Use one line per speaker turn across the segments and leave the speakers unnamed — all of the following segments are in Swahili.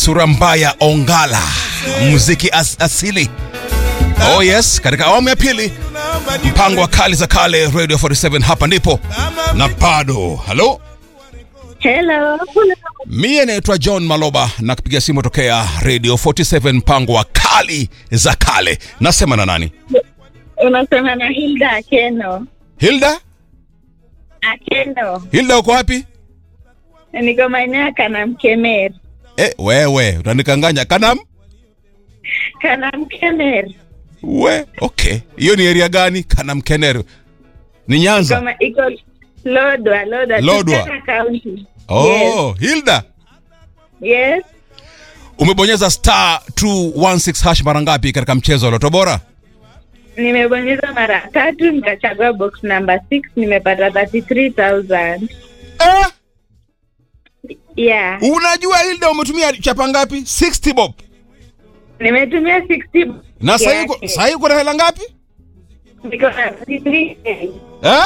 sura mbaya ongala muziki as asili oh yes katika awamu ya pili mpango wa kali za kale radio 47 hapa ndipo na bado halo
Hello.
mie naitwa john maloba na kupiga simu tokea radio 47 mpango wa kali za kale nasema na nani
Unasema na Hilda Akeno.
hilda
Akeno.
hilda uko wapi
Niko maeneo ya Kanamkemer.
eh, wewe utanikanganya kanam
Kanamkemer.
we okay hiyo ni area gani kanamkeneru ni nyanza
Kama iko Lodwa, Lodwa.
Lodwa.
Turkana County.
oh hilda
Yes.
umebonyeza star 216 hash mara ngapi katika mchezo wa loto bora
Nimebonyeza mara tatu nikachagua box number 6 nimepata 33000.
eh,
Yeah.
unajua hilda umetumia chapa ngapi 60 bob
Nimetumia 60
na sahii
yake.
uko- sahii uko na hela ngapi
Niko na 33
eh?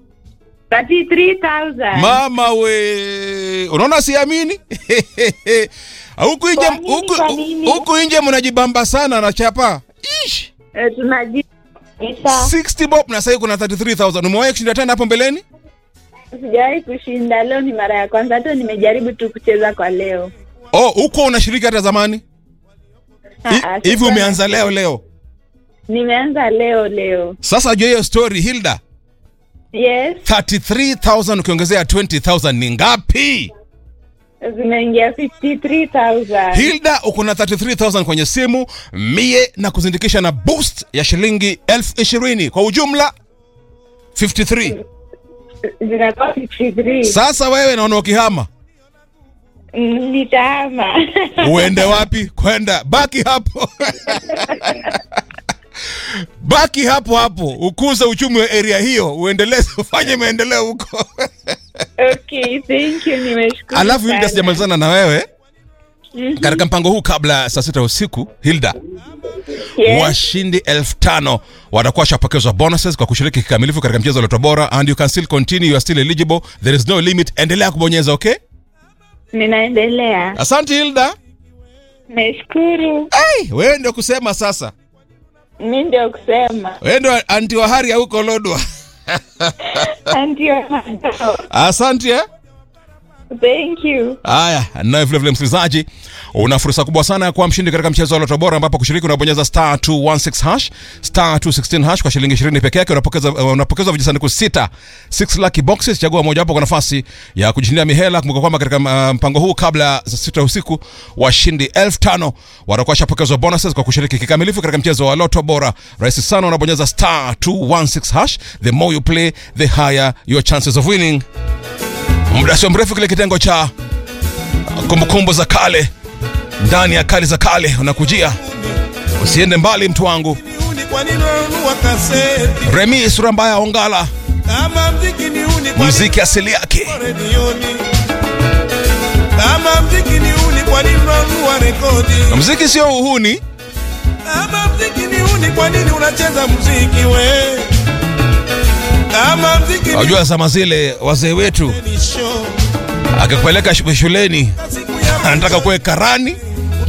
33000.
mama we unaona siamini huku nje
Kwa nini,
huku-
kwa nini?
huku nje mnajibamba sana na chapa Ish,
Eh, tunaji
60 bob na sahii kuna 33000 umewahi kushinda tena hapo mbeleni
Sijawahi kushinda, leo ni mara ya kwanza. Hata nimejaribu tu kucheza kwa leo.
oh huko unashiriki hata zamani Hi-
Ah, ah,
hivi
sasa-
umeanza leo leo
Nimeanza leo leo.
sasa jua hiyo story hilda
Yes,
33000 ukiongezea 20000 ni ngapi
zimeingia 53000.
hilda uko na 33000 kwenye simu mie na kuzindikisha na boost ya shilingi elfu ishirini kwa ujumla 53
Zinakuwa 53.
sasa wewe naona ukihama
Mm, Nitahama.
uende wapi kwenda baki hapo baki hapo hapo ukuze uchumi wa area hiyo uendeleze ufanye maendeleo huko
Okay, thank you. Nimeshukuru.
alafu hilda
sana.
sijamalizana na wewe
Mhm.
katika mpango huu kabla ya saa sita usiku hilda
Yes.
washindi elfu tano watakuwa washapokezwa bonuses kwa kushiriki kikamilifu katika mchezo wa Loto Bora and you can still continue you are still eligible there is no limit endelea kubonyeza okay
Ninaendelea.
asante hilda
Nashukuru.
hey, wewe ndio kusema sasa
Mi ndio kusema.
wewe ndio anti wa hari ya huko lodwa
Ndio madao.
asante eh?
Thank you.
haya naye vilevile msikilizaji una fursa kubwa sana ya kuwa mshindi katika mchezo wa loto bora ambapo kushiriki unabonyeza star 216 hash star 216 hash kwa shilingi 20 peke yake unapokeza uh, unapokezwa vijisanduku sita 6 lucky boxes chagua moja wapo kwa nafasi ya kujishindia mihela kumbuka kwamba katika uh, mpango huu kabla ya saa sita usiku washindi 5000 watakuwa washapokezwa bonuses kwa kushiriki kikamilifu katika mchezo wa loto bora rahisi sana unabonyeza star 216 hash the more you play the higher your chances of winning muda sio mrefu kile kitengo cha kumbukumbu za kale ndani ya kali za kale unakujia usiende mbali mtu wangu
Uni kwa nini unanunua kaseti?
remi sura mbaya ongala
Kama mziki ni uni kwa
muziki asili yake
nini redioni? Kama mziki ni uni kwa nini unanunua rekodi?
na muziki sio uhuni
Kama mziki ni uni kwa nini unacheza mziki we? Kama mziki ni
wajua zama zile wazee wetu
ni show.
akikupeleka shu- shuleni
Siku ya
anataka kuwe karani